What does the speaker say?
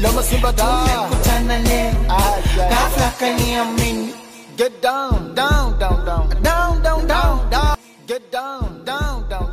Loma Simba da. tumekutana leo Ah, yeah. ghafla kaniamini Get down, down, down, down, down, down, down.